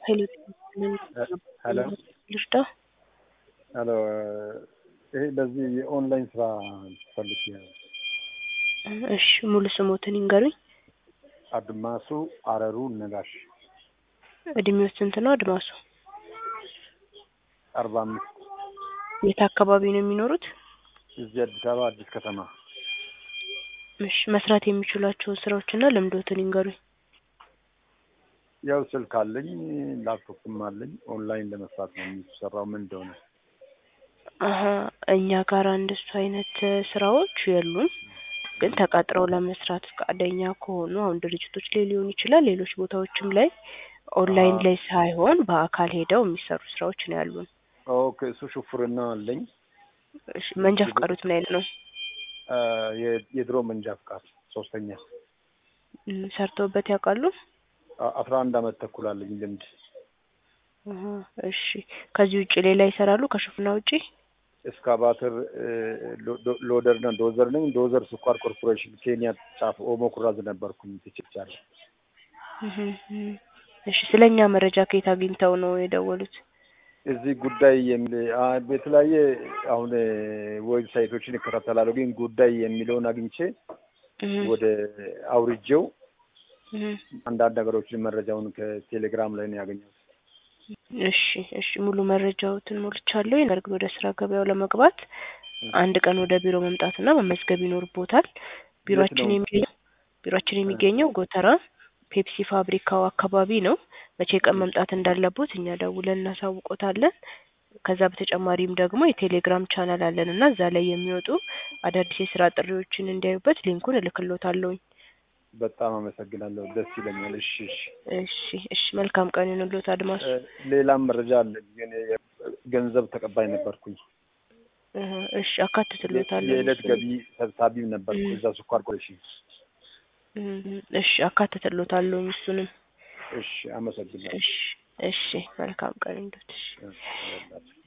ሄሎ ሄሎ ልርዳ? ሄሎ ይሄ በዚህ የኦንላይን ስራ ፈልጌ ነው። እሺ ሙሉ ስሞትን ይንገሩኝ። አድማሱ አረሩ ነጋሽ እድሜዎት ስንት ነው አድማሱ? አርባ አምስት የት አካባቢ ነው የሚኖሩት? እዚህ አዲስ አበባ አዲስ ከተማ እሺ መስራት የሚችሏቸውን ስራዎችና ልምዶትን ይንገሩኝ። ያው ስልክ አለኝ ላፕቶፕም አለኝ። ኦንላይን ለመስራት ነው የሚሰራው ምን እንደሆነ አሀ እኛ ጋር እንደሱ አይነት ስራዎች የሉም። ግን ተቀጥረው ለመስራት ፈቃደኛ ከሆኑ አሁን ድርጅቶች ላይ ሊሆን ይችላል፣ ሌሎች ቦታዎችም ላይ ኦንላይን ላይ ሳይሆን በአካል ሄደው የሚሰሩ ስራዎች ነው ያሉን። ኦኬ እሱ ሹፍርና አለኝ። እሺ መንጃ ፈቃዶት ምን አይነት ነው? አ፣ የ- የድሮ መንጃ ፍቃድ ሶስተኛ እም፣ ሰርተውበት ያውቃሉ? አ- አስራ አንድ አመት ተኩል አለኝ ልምድ። አሀ እሺ ከዚህ ውጭ ሌላ ይሰራሉ ከሹፍና ውጪ? ኤስካቫተር ሎደር እና ዶዘር ነኝ። ዶዘር ስኳር ኮርፖሬሽን ኬንያ ጫፍ ኦሞ ኩራዝ ነበርኩኝ ትችቻለሁ። እህ፣ እህ። እሺ ስለኛ መረጃ ከየት አግኝተው ነው የደወሉት? እዚህ ጉዳይ የሚል አ፣ የተለያየ አሁን ዌብሳይቶችን እከታተላለሁ፣ ግን ጉዳይ የሚለውን አግኝቼ እህ፣ ወደ አውርጄው እህ። አንዳንድ ነገሮችን መረጃውን ከቴሌግራም ላይ ነው ያገኘሁት። እሺ እሺ ሙሉ መረጃዎትን ሞልቻለሁ። ነገር ግን ወደ ስራ ገበያው ለመግባት አንድ ቀን ወደ ቢሮ መምጣትና መመዝገብ ይኖርቦታል። ቢሮአችን ነው? የሚገኘው ቢሮአችን የሚገኘው ጎተራ ፔፕሲ ፋብሪካው አካባቢ ነው። መቼ ቀን መምጣት እንዳለቦት እኛ ደውለን እናሳውቆታለን። ከዛ በተጨማሪም ደግሞ የቴሌግራም ቻናል አለን እና እዛ ላይ የሚወጡ አዳዲስ የስራ ጥሪዎችን እንዲያዩበት ሊንኩን እልክሎታለሁኝ። በጣም አመሰግናለሁ። ደስ ይለኛል። እሺ እሺ። እሺ እሺ መልካም ቀን ይሁንልዎት አድማሱ። እ፣ ሌላም መረጃ አለ፣ ግን ገንዘብ ተቀባይ ነበርኩኝ። እህ፣ እሺ አካትትሎታለሁ። የዕለት ገቢ ሰብሳቢም ነበርኩ እዛ ስኳር ኮርፖሬሽን። እህ፣ እሺ አካትትሎታለሁ እሱንም። እሺ አመሰግናለሁ። እሺ እሺ መልካም ቀን ይሁንልዎት። እሺ እ፣